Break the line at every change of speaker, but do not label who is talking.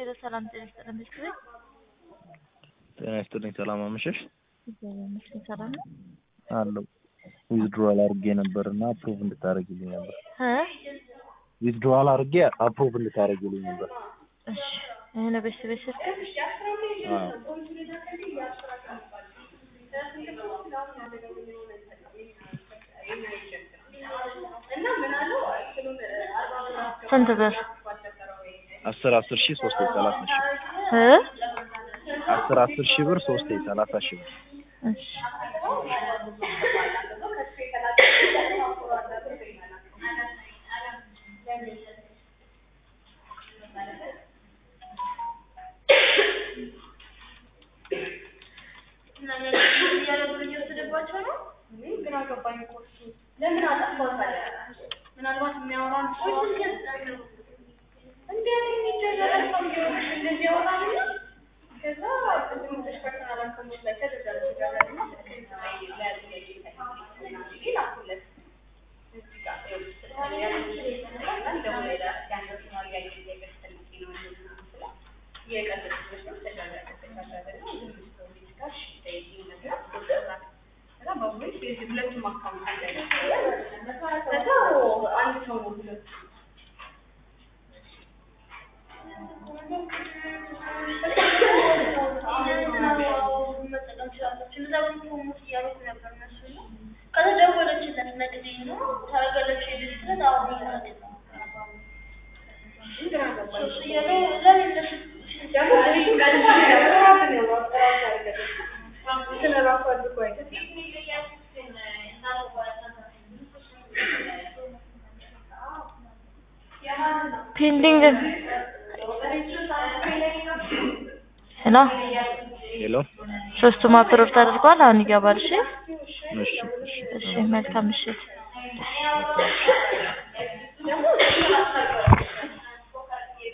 ሄሎ ሰላም ጤና ይስጥልን ምሽት ቤት
ጤና ይስጥልኝ። ሰላም አመሸሽ።
እግዚአብሔር ይመስገን ሰላም ነው።
አለው ዊዝድሮዋል አድርጌ ነበር እና አፕሩቭ እንድታደርግልኝ ነበር።
እ
ዊዝድሮዋል አድርጌ አፕሩቭ እንድታደርግልኝ ነበር።
እሺ ይሄ ነው ቤት ቤት ስልክ
አዎ
ስንት ብር
አስር አስር ሺህ ሶስት ሰላሳ ሺህ
እ
አስር አስር ሺህ ብር ሶስት ሰላሳ ሺህ ብር
እሺ
ለምን አጠፋው ታዲያ? ምናልባት የሚያወራን ሰው እንዴት የሚደረግ ሰው ቢሆንሽ እንደዚህ ያወራልና ከዛ ቅድም ተሽከርካሪ አላከሞች ላይ ተደረገ ተደረገና ስልክህን ስጠኝ ለጥያቄ ይጠይቅ ላኩለት እዚህ ጋር ይኸውልሽ ስልክህን ያንን ደግሞ ሌላ ያንደርሰናል ያየ ጥያቄ ስትጠይቂ ነው እንደዚህ ነው ስላ የቀለድኩበት ነው ተደረገ ተደረገ እና ዝም ብሎ እዚህ ጋር እሺ ጠይቂ ነገር ቁጥር ከዛ በቮይስ የዚህ ሁለቱም አካውንት አለ ከዛ አንድ ሰው ነው ሁለቱ
ፔንዲንግ ሄሎ
ሄሎ
ሶስቱም አፕሮቭ ተደርጓል። አሁን ይገባል። እሺ
እሺ እሺ
እሺ መልካም ምሽት።